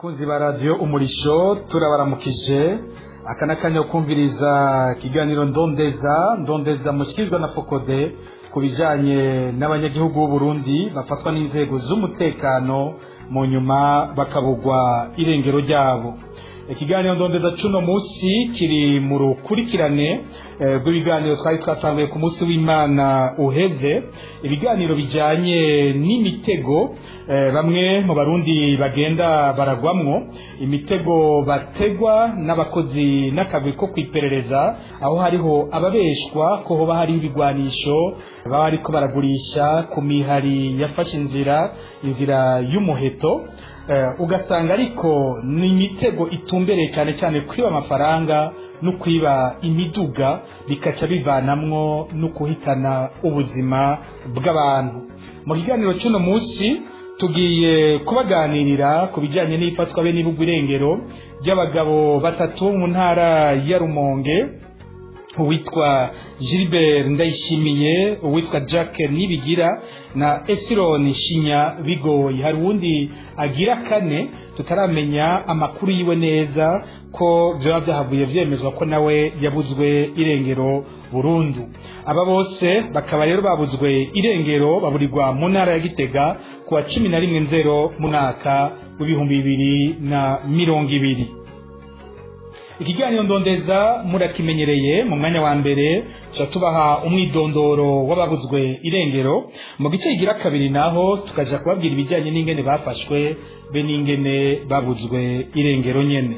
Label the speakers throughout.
Speaker 1: bakunzi ba radiyo umurisho turabaramukije aka ni akanya ko kumviriza ikiganiro ndondeza ndondeza mushikirizwa na fokode ku bijyanye n'abanyagihugu b'u Burundi bafatwa n'inzego z'umutekano mu nyuma bakabugwa irengero ryabo ikiganiro ndondeza cuno munsi kiri mu rukurikirane rw'ibiganiro twari twatanguye ku munsi w'imana uheze ibiganiro bijyanye n'imitego bamwe mu barundi bagenda baragwamwo imitego bategwa n'abakozi n'akagwi ko kwiperereza aho hariho ababeshwa ko hoba hariho ibigwanisho baba ariko baragurisha ku mihari yafashe inzira inzira y'umuheto ugasanga ariko ni imitego itumbereye cyane cyane kwiba amafaranga no kwiba imiduga bikaca bivanamwo no kuhitana ubuzima bw'abantu mu kiganiro cy'uno munsi tugiye kubaganirira ku bijyanye n'ifatwa be n'ibugwa irengero ry'abagabo batatu mu ntara ya rumonge uwitwa gilbert ndayishimiye uwitwa jack nibigira na esironi shinya bigoye hari uwundi agira kane tutaramenya amakuru yiwe neza ko byaba byahavuye byemezwa ko nawe yabuzwe irengero burundu aba bose bakaba rero babuzwe irengero baburirwa mu ntara ya gitega ku wa cumi na rimwe nzero mu mwaka w'ibihumbi bibiri na mirongo ibiri ikiganiro ndondeza murakimenyereye mu mwanya wa mbere tuba tubaha umwidondoro w'ababuzwe irengero mu gice kigira kabiri naho tukajya kubabwira ibijyanye n'ingene bafashwe be n'ingene babuzwe irengero nyene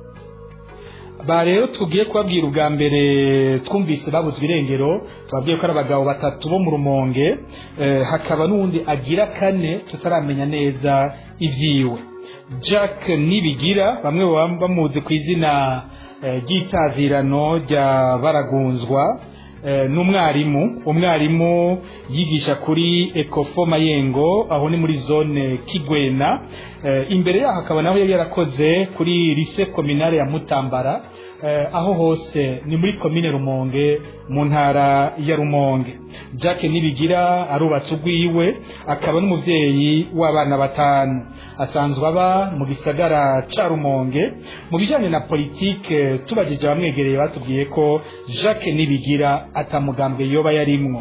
Speaker 1: ba rero tugiye kubabwira ubwa mbere twumvise babuzwe irengero tubabwiye ko ari abagabo batatu bo mu rumonge hakaba n'uwundi agira kane tutaramenya neza ibyiwe jack nibigira bamwe baba bamuzi ku izina ry'itazirano rya baragunzwa n'umwarimu umwarimu yigisha kuri ekofo mayengo aho ni muri zone kigwena imbere yaho akaba naho yari yarakoze kuri lise kominare ya mutambara aho hose ni muri komine rumonge mu ntara ya rumonge jack nibigira arubatse urwiwe akaba n'umubyeyi w'abana batanu asanzwe aba mu gisagara ca rumonge mu bijyanye na politike tubajije abamwegereye batubwiye ko jack nibigira atamugambwe yoba yarimwo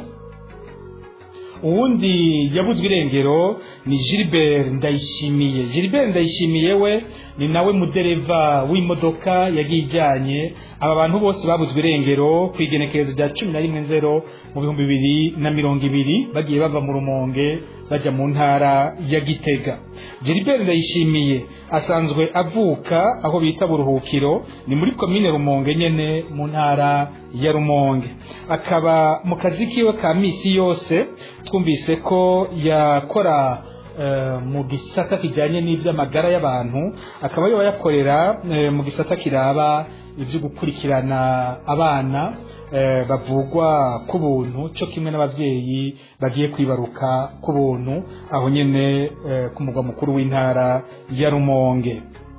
Speaker 1: uwundi yabuzwe irengero ni gilbert ndayishimiye gilbert ndayishimiye we ni nawe mudereva w'imodoka yagiye ijyanye aba bantu bose babuzwe irengero ku igenekerezo rya cumi na rimwe nzero mu bihumbi bibiri na mirongo ibiri bagiye bava mu rumonge bajya mu ntara ya gitega gilbert ndayishimiye asanzwe avuka aho bita buruhukiro ni muri komine rumonge nyene mu ntara ya rumonge akaba mu kazi kiwe ka misi yose twumvise ko yakora mu gisata kijyanye n'iby'amagara y'abantu akaba yoba yakorera mu gisata kiraba ibyo gukurikirana abana bavugwa ku buntu cyo kimwe n'ababyeyi bagiye kwibaruka ku buntu aho nyine ku mugwa mukuru w'intara ya rumonge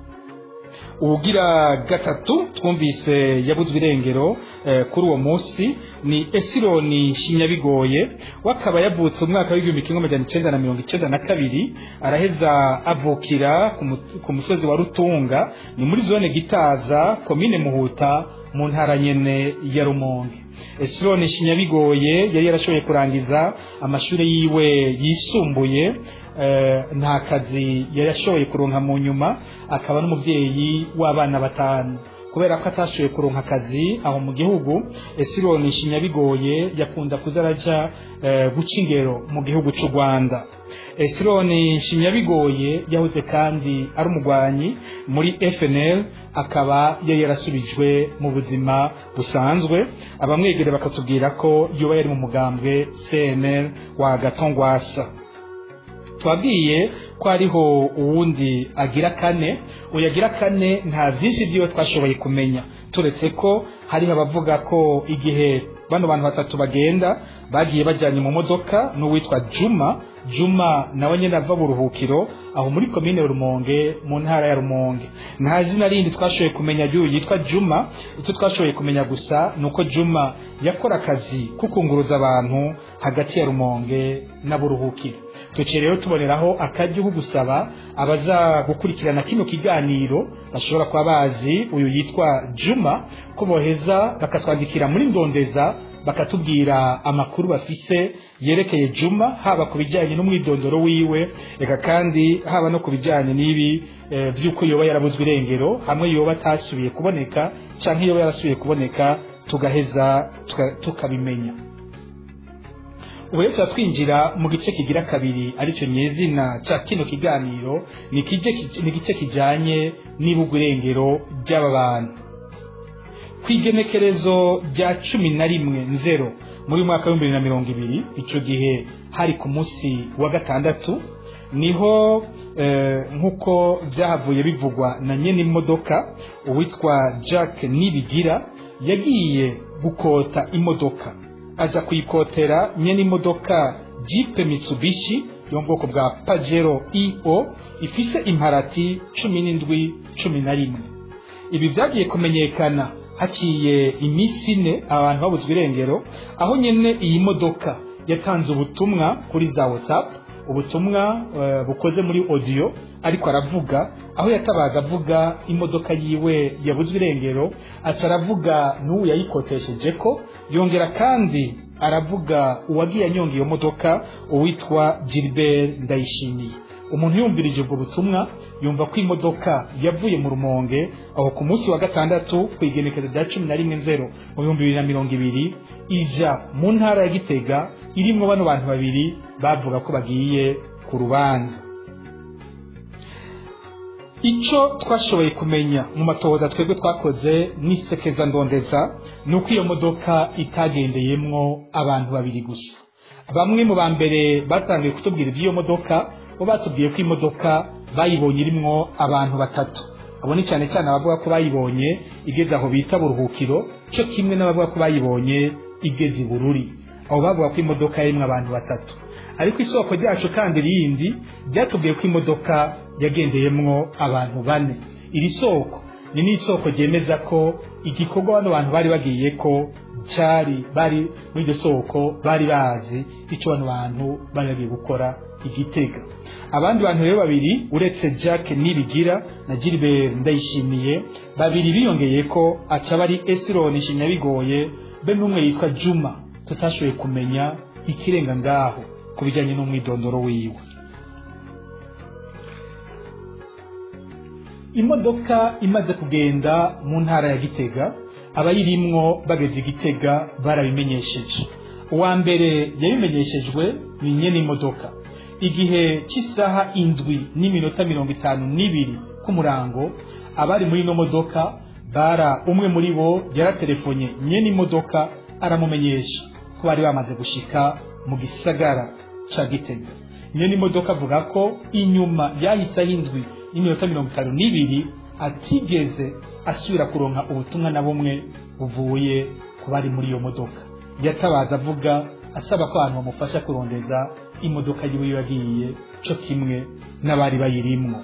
Speaker 1: ubugira gatatu twumvise yabuzwe irengero kuri uwo munsi ni esironi shinyabigoye wakaba yavutse umwaka w'igihumbi kimwe amajana icenda na mirongo icenda na kabiri araheza avukira ku musozi wa rutunga ni muri zone gitaza komine muhuta mu ntara nyene ya rumonge esironi shinyabigoye yari yarashoboye kurangiza amashuri yiwe yisumbuye nta kazi yari ashoboye kuronka mu nyuma akaba n'umubyeyi w'abana batanu kubera ko atashoboye kuronka akazi aho mu gihugu esironi shinyabigoye yakunda kuza araja guca ingero mu gihugu cy'u rwanda esironi shinyabigoye yahoze kandi ari umugwanyi muri fnl akaba yari yarasubijwe mu buzima busanzwe abamwegere bakatubwira ko yoba yari mu mugambwe cnl wa gatongwasa twabwiye ko hariho uwundi agira kane uyu agira kane nta byinshi by'iwe twashoboye kumenya turetse ko hariho abavuga ko igihe bano bantu batatu bagenda bagiye bajyanye mu modoka n'uwitwa juma juma nawe nyine ava buruhukiro aho muri komine rumonge mu ntara ya rumonge nta zina rindi twashoboye kumenya ry'uyu yitwa juma icyo twashoboye kumenya gusa ni uko juma yakora akazi ko kunguruza abantu hagati ya rumonge na buruhukiro tuciye rero tuboneraho akaryo ko gusaba abaza gukurikirana kino kiganiro bashobora kuba bazi uyu yitwa juma ko boheza bakatwandikira muri ndondeza bakatubwira amakuru bafise yerekeye juma haba ku bijyanye n'umwidondoro wiwe reka kandi haba no ku bijyanye n'ibi eh, by'uko yoba yarabuzwe irengero hamwe yoba atasubiye kuboneka cyangwa yoba yarasubiye kuboneka tugaheza tuka- tukabimenya ubu rero tuba twinjira mu gice kigira kabiri aricyo nyezina cya kino kiganiro ni ikije- ni igice kijyanye n'ibugwa irengero ry'aba bantu ku igenekerezo rya cumi na rimwe nzero muri uyu mwaka w'ibihumbi bibiri na mirongo ibiri icyo gihe hari ku munsi wa gatandatu niho eh, nk'uko byahavuye bivugwa na nyene imodoka uwitwa jack nibigira yagiye gukota imodoka aza kuyikotera nyene imodoka jipe mitsubishi yo mu bwoko bwa pajero io ifise imparati cumi n'indwi cumi na rimwe ibi byagiye kumenyekana haciye iminsi ine abantu babuzwa irengero aho nyine iyi modoka yatanze ubutumwa kuri za whatsapp ubutumwa eh, bukoze muri audio ariko aravuga aho yatabaga avuga imodoka yiwe yabuzwe irengero aca aravuga n'uwo yayikotesheje ko yongera kandi aravuga uwagiye anyonga iyo modoka uwitwa Gilbert Ndayishimiye umuntu yumvirije ubwo butumwa yumva ko imodoka yavuye mu rumonge aho ku munsi wa gatandatu ku igenekezo rya cumi na rimwe nzero mu bihumbi bibiri na mirongo ibiri ija mu ntara ya gitega irimwo bano bantu babiri bavuga ko bagiye ku rubanza icyo twashoboye kumenya mu matohoza twebwe twakoze n'isekeza ndondeza ni uko iyo modoka itagendeyemwo abantu babiri gusa bamwe mu ba mbere batangiye kutubwira iby'iyo modoka bo batubwiye ko imodoka bayibonye irimwo abantu batatu abo ni cyane cyane abavuga ko bayibonye igeze aho bita buruhukiro cyo kimwe n'abavuga ko bayibonye igeze i bururi abo bavuga ko imodoka yarimwo abantu batatu ariko isoko ryacu kandi rindi ryatubwiye ko imodoka yagendeyemwo abantu bane iri soko ni n'isoko ryemeza ko igikorwa bano bantu bari bagiye ko cyari bari muri iryo soko bari bazi icyo bano bantu bari bagiye gukora igitega abandi bantu rero babiri uretse jack nibigira na gilbert ndayishimiye babiri biyongeye ko aca bari esironi shinyabigoye be n'umwe yitwa juma tutashoboye kumenya ikirenga ngaho ku bijyanye n'umwidondoro wiwe imodoka imaze kugenda mu ntara ya gitega abayirimwo bageze i gitega barabimenyesheje uwa mbere yabimenyeshejwe ni nyene imodoka igihe cy'isaha indwi n'iminota mirongo itanu n'ibiri k'umurango abari muri ino modoka bara umwe muri bo yaratelefonye nyene imodoka aramumenyesha ko bari bamaze gushika mu gisagara ca gitega nyene imodoka avuga ko inyuma yahisaho indwi n'iminota mirongo itanu n'ibiri atigeze asubira kuronka ubutumwa na bumwe buvuye ku bari muri iyo modoka yatabaza avuga asaba ko abantu bamufasha kurondeza imodoka yiwe yagiye cyo kimwe n'abari bayirimwo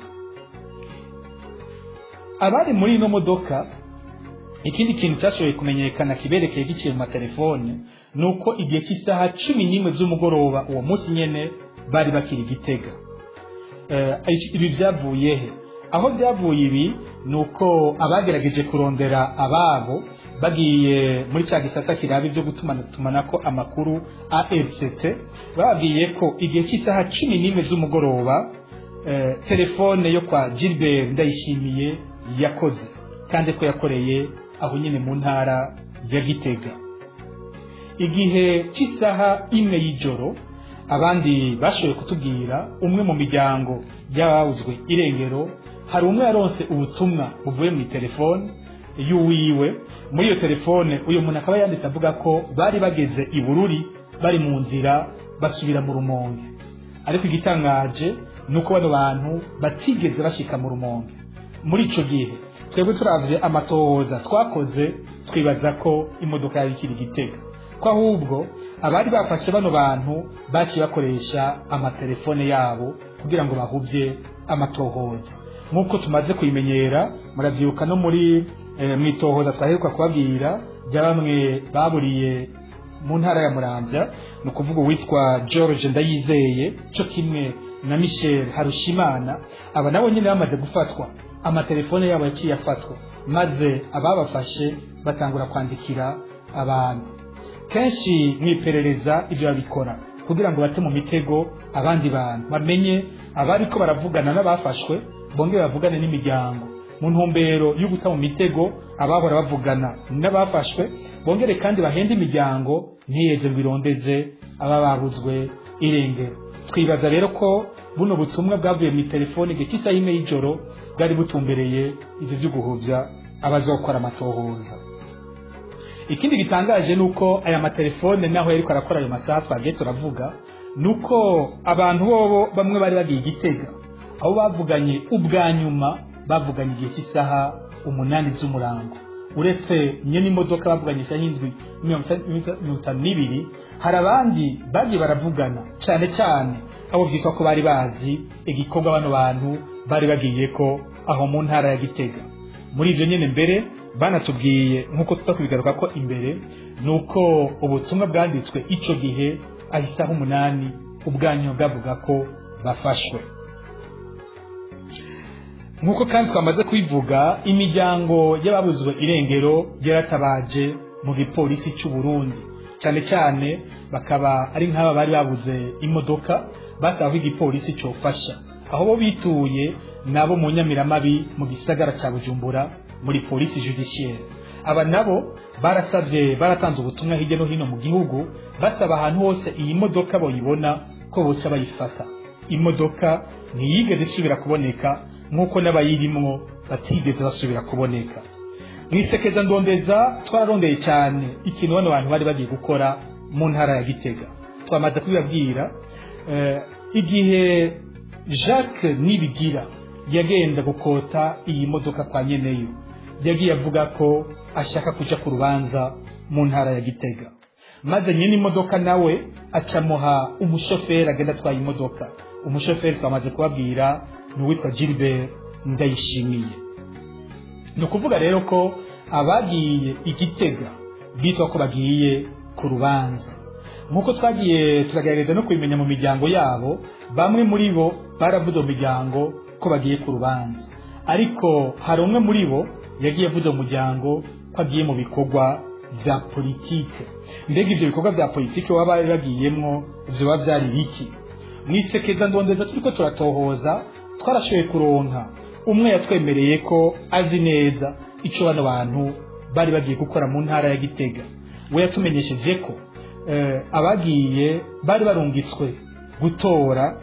Speaker 1: abari muri ino modoka ikindi kintu cyashoboye kumenyekana kiberekeye giciye mu matelefone ni uko igihe cy'isaha cumi n'imwe z'umugoroba uwo munsi nyene bari bakiri gitega ibi byavuye he aho byavuye ibi ni uko abagerageje kurondera ababo bagiye muri cya gisata kiraba ibyo gutumanaho amakuru ARCT bababwiye ko igihe cy'isaha cumi n'imwe z'umugoroba telefone yo kwa Gilbert Ndayishimiye yakoze kandi ko yakoreye aho nyine mu ntara ya Gitega igihe cy'isaha imwe y'ijoro abandi bashoboye kutubwira umwe mu miryango y'abawuzwe irengero hari umwe yaronse ubutumwa buvuye mu telefone y'uwiwe muri iyo telefone uyu muntu akaba yanditse avuga ko bari bageze i bururi bari mu nzira basubira mu rumonge ariko igitangaje ni uko bano bantu batigeze bashika mu rumonge muri icyo gihe twebwe turavye amatohoza twakoze twibaza ko imodoka yari ikiri gitega ko ahubwo abari bafashe bano bantu baciye bakoresha amatelefone yabo kugira ngo bahuvye amatohoza nk'uko tumaze kuyimenyera muravyibuka no muri e, mwitohoza twaheruka kubabwira bya bamwe baburiye mu ntara ya muramvya ni ukuvuga uwitwa george ndayizeye cyo kimwe na michel harushimana aba nabo nyine bamaze gufatwa amatelefone yabo yaciye afatwa maze ababafashe batangura kwandikira abantu kenshi mu iperereza ibyo babikora kugira ngo bate mu mitego abandi bantu bamenye abariko baravugana n'abafashwe bongere bavugane n'imiryango mu ntumbero yo guta mu mitego abahora bavugana n'abafashwe bongere kandi bahende imiryango ntiyeze ngo irondeze aba babuzwe irengero twibaza rero ko buno butumwa bwavuye mu telefone igihe cy'isaha imwe y'ijoro bwari butumbereye ibyo byo guhuvya abazokora amatohoza ikindi gitangaje ni uko aya matelefone naho yariko arakora ayo masaha twagiye turavuga ni uko abantu bobo bamwe bari bagiye igitega aho bavuganye ubwa nyuma bavuganye igihe cy'isaha umunani z'umurango uretse nyine imodoka bavuganye isaha indwi mirongo itanu n'ibiri hari abandi bagiye baravugana cyane cyane abo byitwa ko bari bazi igikorwa bano bantu bari bagiye ko aho mu ntara ya gitega muri ibyo nyine mbere banatubwiye nk'uko tuza kubigaruka ko imbere ni uko ubutumwa bwanditswe icyo gihe aho isaha umunani ubwanyu bwavuga ko bafashwe nk'uko kandi twamaze kubivuga imiryango y'ababuzwe irengero yaratabaje mu gipolisi cy'u Burundi cyane cyane bakaba ari nk'aba bari babuze imodoka basaba ko igipolisi cyofasha aho bo bituye nabo mu nyamiramabi mu gisagara cya bujumbura muri polisi judiciaire aba nabo barasabye baratanze ubutumwa hirya no hino mu gihugu basaba ahantu hose iyi modoka boyibona ko boca bayifata imodoka ntiyigeze isubira kuboneka nk'uko n'abayirimwo batigeze basubira kuboneka mu isekeza ndondeza twararondeye cyane ikintu bano bantu bari bagiye gukora mu ntara ya gitega twamaze kubibabwira igihe jacques nibigira yagenda gukota iyi modoka kwa nyeneyo yagiye avuga ko ashaka kujya ku rubanza mu ntara ya gitega maze nyine imodoka nawe acamuha umushoferi agenda atwaye imodoka umushoferi twamaze kubabwira ni uwitwa gilbert ndayishimiye ni ukuvuga rero ko abagiye igitega bitwa ko bagiye ku rubanza nk'uko twagiye turagerageza no kubimenya mu miryango yabo bamwe muri bo baravuze mu miryango ko bagiye ku rubanza ariko hari umwe muri bo yagiye avuze mu muryango ko agiye mu bikorwa bya politike mbega ibyo bikorwa bya politike baba bari bagiyemwo biba byari biki mu isekeza ndondeza turi ko turatohoza twarashoboye kuronka umwe yatwemereye ko azi neza icyo bano bantu bari bagiye gukora mu ntara ya gitega we yatumenyesheje ko abagiye bari barungitswe gutora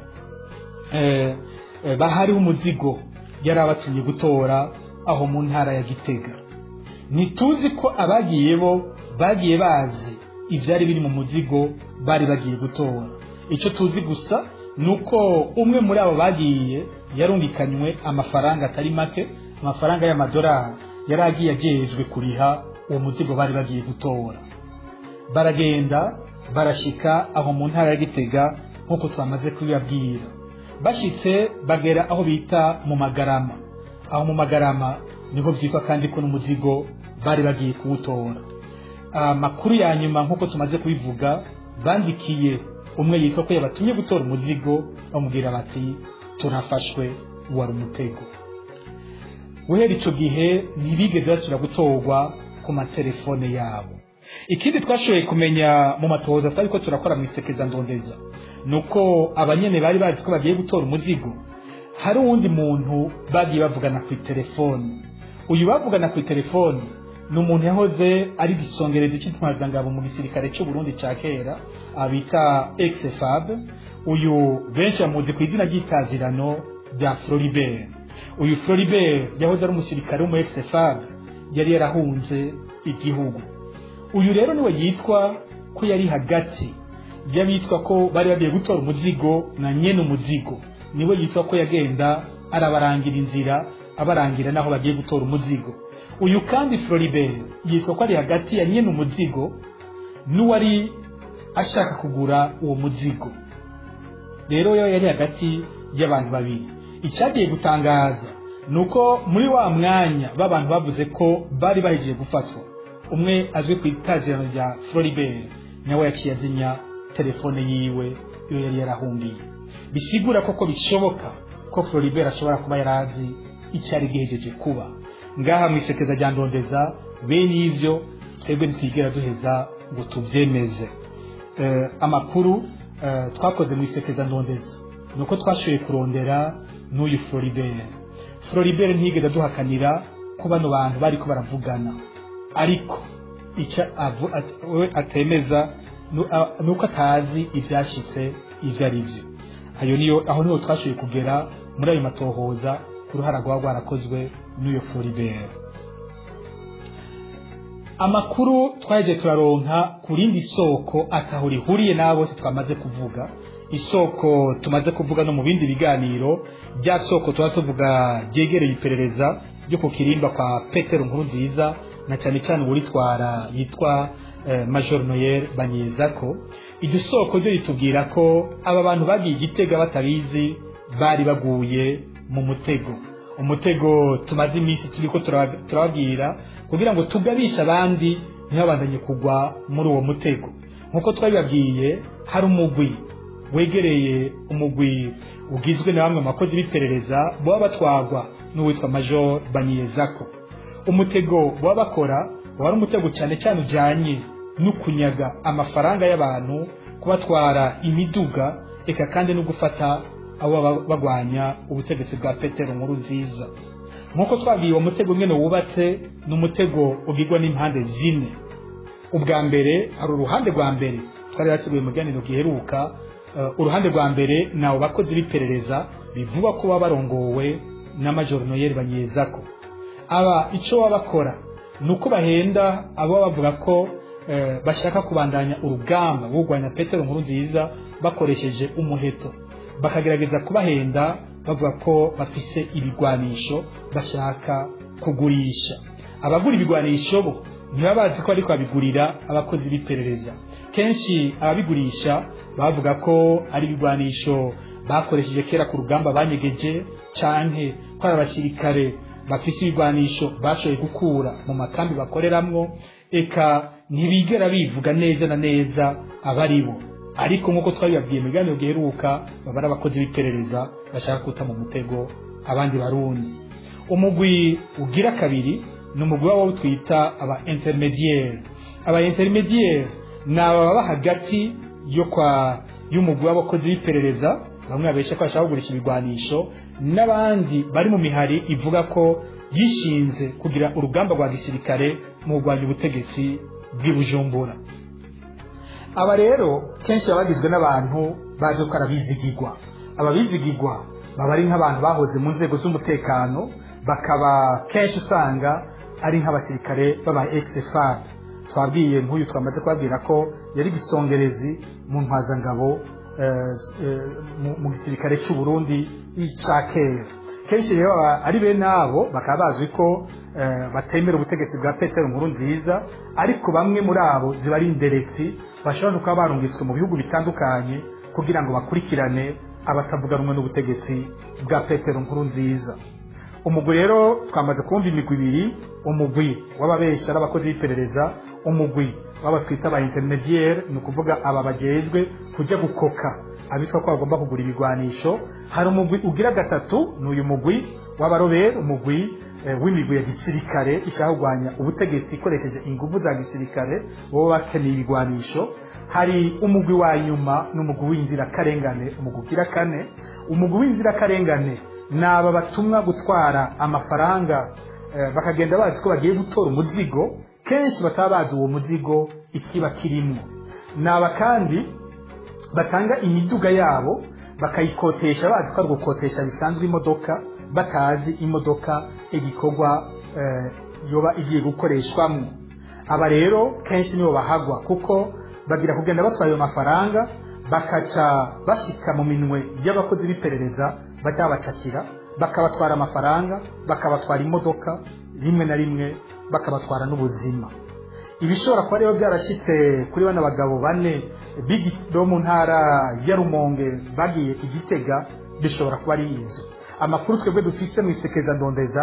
Speaker 1: bahariho umuzigo yari abatumye gutora aho mu ntara ya gitega ntituzi ko abagiye bo bagiye bazi ibyari biri mu muzigo bari bagiye gutora icyo tuzi gusa ni uko umwe muri abo bagiye yarungikanywe amafaranga atari make amafaranga y'amadolari yari agiye agejejwe kuriha uwo muzigo bari bagiye gutora baragenda barashyika aho mu ntara ya gitega nk'uko twamaze kubibabwira bashyitse bagera aho bita mu magarama aho mu magarama niho byitwa kandi ko n'umuzigo bari bagiye kuwutora amakuru ya nyuma nk'uko tumaze kubivuga bandikiye umwe yitwa ko yabatumye gutora umuzigo bamubwira bati turafashwe wari umutego guhera icyo gihe ntibigeze basubira gutorwa ku matelefone yabo ikindi twashoboye kumenya mu matohoza twari ko turakora mu isekeza ndondeza ni uko abanyene bari bazi ko bagiye gutora umuzigo hari uwundi muntu bagiye bavugana ku itelefoni uyu bavugana ku itelefoni ni umuntu yahoze ari igisongerezi cy'intwazangabo mu gisirikare cy'u Burundi cya kera abita exfab uyu benshi bamuzi ku izina ry'itazirano rya Floribert uyu Floribert yahoze ari umusirikare w'umu exfab yari yarahunze igihugu uyu rero niwe yitwa ko yari hagati y'abitwa ko bari bagiye gutora umuzigo na nyene umuzigo niwe yitwa ko yagenda arabarangira inzira abarangira n'aho bagiye gutora umuzigo uyu kandi Floribert yitwa ko ari hagati ya nyene umuzigo n'uwari ashaka kugura uwo muzigo rero yo yari hagati y'abantu babiri icyagiye gutangaza ni uko muri wa mwanya b'abantu bavuze ko bari bahejeje gufatwa umwe azwi ku itazirano rya Floribert nawe yaciye azimya telefone yiwe iyo yari yarahungiye bisigura koko bishoboka ko floribert ashobora kuba yari azi icyari gihejeje kuba ngaha mu isekeza rya ndondeza bene ivyo twebwe ntitwigera duheza ngo tuvyemeze eh, amakuru eh, twakoze mu isekeza ndondeza ni uko twashoboye kurondera n'uyu floribert floribert ntiyigeze aduhakanira ko bano bantu bariko baravugana ariko icyo avu- at- we atemeza nu- a- ni uko atazi ibyashitse ibyo ari byo ayo niyo aho niho twashoboye kugera muri ayo matohoza ku ruhara rwaba rwarakozwe n'uyo floribert amakuru twaje turaronka ku rindi soko ataho rihuriye n'abo bose twamaze kuvuga isoko tumaze kuvuga no mu bindi biganiro rya soko tuba tuvuga ryegereye iperereza ryo ku kirimba kwa petero nkuru nziza na cyane cyane uwuritwara yitwa eh, major noel banyezako iryo soko ryo ritubwira ko aba bantu bagiye igitega batabizi bari baguye mu mutego umutego tumaze iminsi turiko turaba- turababwira kugira ngo tugabishe abandi ntibabandanye kugwa muri uwo mutego nk'uko twabibabwiye hari umugwi wegereye umugwi ugizwe na bamwe mu bakozi b'iperereza baba batwagwa n'uwitwa major banyezako umutego baba bakora wari umutego cyane cyane ujyanye no kunyaga amafaranga y'abantu kubatwara imiduga eka kandi no gufata abo baba bagwanya ubutegetsi bwa petero nkuru nziza nk'uko twabwiye uwo mutego nyine wubatse ni umutego ugirwa n'impande zine ubwa mbere hari uruhande rwa mbere twari basigaye mu biganiro giheruka eh, uruhande rwa mbere ni abo bakozi b'iperereza bivuga ko baba barongowe na major noel banyezako aba icyo baba bakora ni uko bahenda abo bavuga ko eh, bashaka kubandanya urugamba rwo kurwanya petero nkuru nziza bakoresheje umuheto bakagerageza kubahenda bavuga ko bafise ibigwanisho bashaka kugurisha abagura ibigwanisho bo ntibaba bazi ko ariko babigurira abakozi b'iperereza kenshi ababigurisha bavuga ko ari ibigwanisho bakoresheje kera ku rugamba banyegeje canke ko ari abasirikare bafise ibigwanisho bashoboye gukura mu makambi bakoreramwo eka ntibigera bivuga neza na neza abari bo ariko nk'uko twabibabwiye mu biganiro giheruka baba ari abakozi b'iperereza bashaka guta mu mutego abandi barundi umugwi ugira kabiri ni umugwi wabo twita aba intermediaire aba intermediaire ni aba baba hagati yo kwa y'umugwi w'abakozi b'iperereza bamwe babesha ko bashaka kugurisha ibigwanisho n'abandi bari mu mihari ivuga ko yishinze kugira urugamba rwa gisirikare mu kurwanya ubutegetsi bw'i bujumbura aba rero kenshi baba bagizwe n'abantu baje ko arabizigigwa ababizigigwa baba ari nk'abantu bahoze mu nzego z'umutekano bakaba kenshi usanga ari nk'abasirikare b'aba exfab twabwiye nk'uyu twamaze kubabwira ko yari gisongerezi mu ntwazangabo eh, eh, mu- mu gisirikare cy'u Burundi cya kera kenshi rero aba- ari bene abo bakaba bazwi ko eh, batemera ubutegetsi bwa petero nkuru nziza ariko bamwe muri abo ziba ari inderetsi bashobora no kuba barungitswe mu bihugu bitandukanye kugira ngo bakurikirane abatavuga rumwe n'ubutegetsi bwa petero nkuru nziza umugwi rero twamaze kumva imigwi ibiri umugwi w'ababesha n'abakozi b'iperereza umugwi w'aba twita ba intermediaire ni ukuvuga aba bajejwe kujya gukoka abitwa ko bagomba kugura ibigwanisho hari umugwi ugira gatatu ni uyu mugwi w'abarobere umugwi eh, w'imigwi ya gisirikare ishaka kurwanya ubutegetsi ikoresheje ingufu za gisirikare baba bakeneye ibigwanisho hari umugwi wa nyuma ni umugwi w'inzirakarengane umugwi ugira kane umugwi w'inzirakarengane ni aba batumwa gutwara amafaranga eh, bakagenda bazi ko bagiye gutora umuzigo kenshi bataba bazi uwo muzigo ikiba kirimo ni aba kandi batanga imiduga yabo bakayikotesha bazi ko ari ugukotesha bisanzwe imodoka batazi imodoka igikorwa eh, yoba igiye gukoreshwamo aba rero kenshi nibo bahagwa kuko bagira kugenda batwaye ayo mafaranga bakaca bashika mu minwe y'abakozi b'iperereza baca babacakira bakabatwara amafaranga bakabatwara imodoka rimwe na rimwe bakabatwara n'ubuzima ibishobora kuba rero byarashyitse kuri bano bagabo bane b'igi- bo mu ntara ya rumonge bagiye igitega bishobora kuba ari inzu amakuru twebwe dufise mu isekeza ndondeza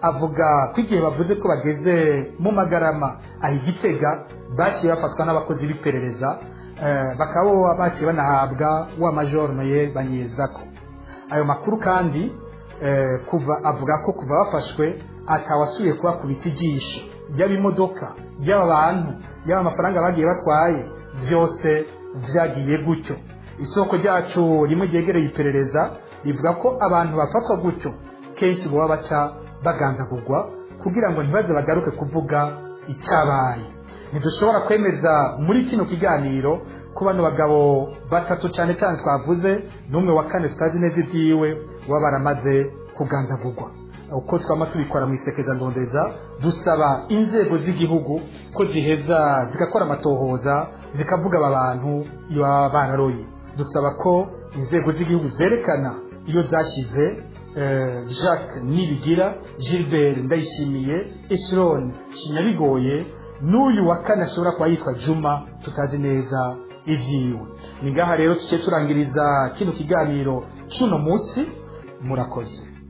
Speaker 1: avuga ko igihe bavuze ko bageze mu magarama aho igitega baciye bafatwa n'abakozi b'iperereza bakaba baciye banahabwa wa majoro noye banyezako ayo makuru kandi kuva avuga ko kuva bafashwe atawasuye kubakubita ijisho yaba imodoka yaba abantu yaba amafaranga bagiye batwaye byose byagiye gutyo isoko ryacu rimwe ryegereye iperereza rivuga ko abantu bafatwa gutyo kenshi baba baca bagandagurwa kugira ngo ntibaze bagaruke kuvuga icyabaye ntidushobora kwemeza muri kino kiganiro ko bano bagabo batatu cyane cyane twavuze n'umwe wa kane tutazi neza ibyiwe baba baramaze kugandagurwa uko twaba tubikora mu isekeza ndondeza dusaba inzego z'igihugu ko ziheza zigakora amatohoza zikavuga aba bantu iyo baba bararoye dusaba ko inzego z'igihugu zerekana iyo zashyize jacques nibigira gilbert ndayishimiye esirone kinyabigoye n'uyu wa kane ashobora kuba yitwa juma tutazi neza ibyiwe ni ngaha rero tuciye turangiriza kino kiganiro cy'uno munsi murakoze